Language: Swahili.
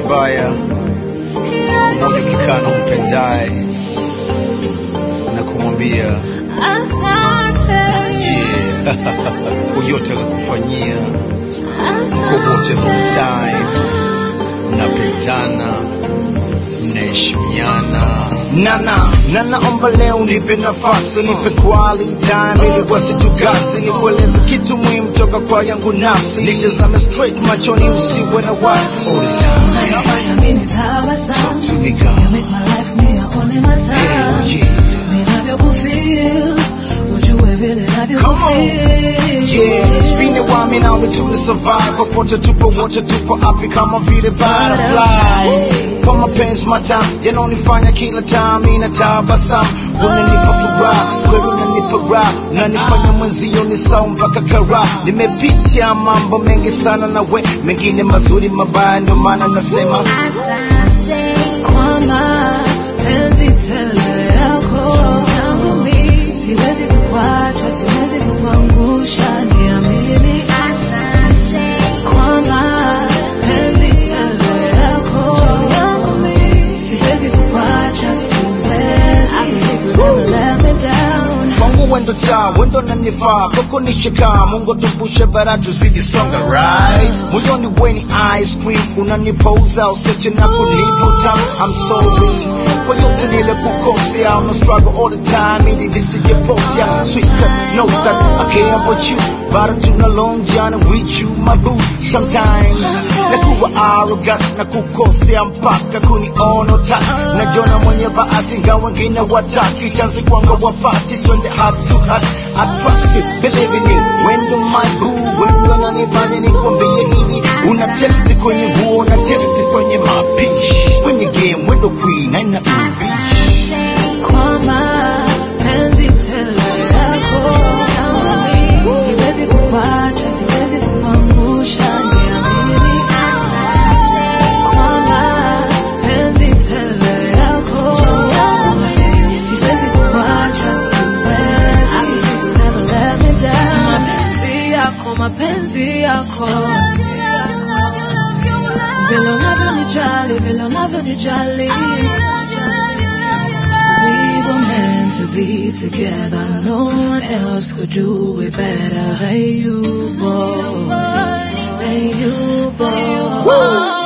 mbaya, siku moja ukikaa na umpendaye na kumwambia yeah, kwa yote alikufanyia, kwa wote wrong time, mnapendana, mnaheshimiana Nana, nanaomba leo nipe nafasi, nipe quality time ili wasitukasi, nikueleze kitu muhimu toka kwa yangu nafsi, nitazame straight machoni, usiwe na wasi. all the time. Unafanya mimi tabasamu. To me, girl. You make my life me yaone matamu. Hell yeah. Ninavyokufeel, ujue vile Come on. navyokufeel. Yeah, spinde wami nawe tuna survive popote tupo wote tupo happy kama vile butterflies kwa mapenzi matamu yanaonifanya kila time ina tabasamu unanipa furaha kweli unanipa raha unanifanya mwenzio ni sau mpaka kara nimepitia mambo mengi sana na we mengine mazuri mabaya ndio maana nasema Kwa mapenzi tele yako yangu mi, siwezi kukuacha, siwezi kukuangusha, niamini. Kwa mapenzi tele yako yangu mi, siwezi kukuacha, siwezi. I believe you'll never let me down. kwangu wendo taa wendo nanifaa koko nishika mungu tupushe bara tuzidi songa right moyoni weni ice cream unanipouza useche na kunivuta I'm sorry kwa yote nile kukosea I'm a struggle all the time ili nisijepotea sweeter know that I care about you but tuna long journey with you my boo sometimes nakuwa arrogant na kukosea mpaka kuniona utaki najiona mwenye bahati ingawa wengine wataki chanzi kwangu wapati twende heart to heart I trust you believe in you when do my boo when do nanifanya nikwambie hivi una testi kwenye nguo una testi kwenye mapishi kwenye game wendo queen haina ubishi Kwa mapenzi tele yako yangu mi, siwezi kukuacha, siwezi kukuangusha, niamini. Kwa mapenzi tele yako yangu mi, siwezi kukuacha, siwezi. I believe you'll never let me down. Mapenzi yako, mapenzi yako vile unavyonijali, vile unavyonijali We were meant to be together. No one else could do it better than you, boy. Than you, boy.